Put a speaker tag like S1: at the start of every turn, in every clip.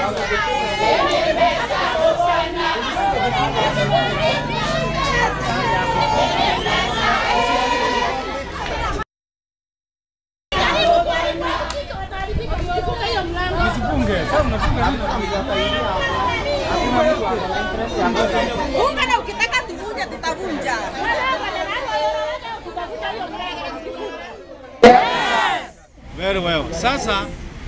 S1: Funga na ukitaka tuvunje tutavunja.
S2: Very well. Sasa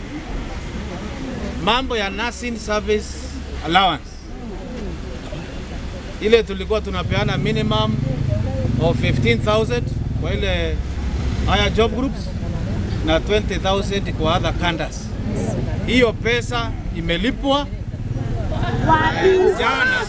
S2: mambo ya nursing service allowance ile tulikuwa tunapeana minimum of 15,000 kwa ile higher job groups na 20,000 kwa other candas. Hiyo pesa imelipwa eh, jana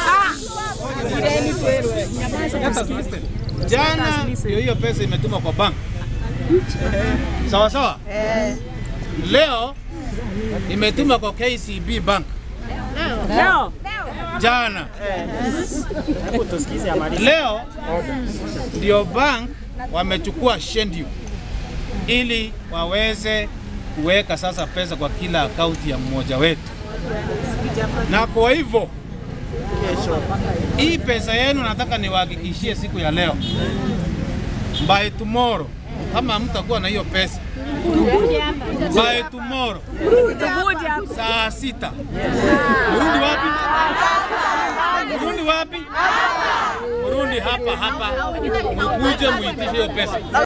S2: jana, ndio hiyo pesa imetumwa kwa bank. Sawa sawa. Leo imetuma kwa KCB Bank
S3: Leo
S2: jana. Leo ndio bank wamechukua schedule ili waweze kuweka sasa pesa kwa kila akaunti ya mmoja wetu, na kwa hivyo hii pesa yenu nataka niwahakikishie siku ya leo, by tomorrow, kama mtakuwa na hiyo pesa by tomorrow saa sita mrudi wapi? Mrudi wapi? Mrudi hapa hapa, mkuje muitishe hiyo pesa.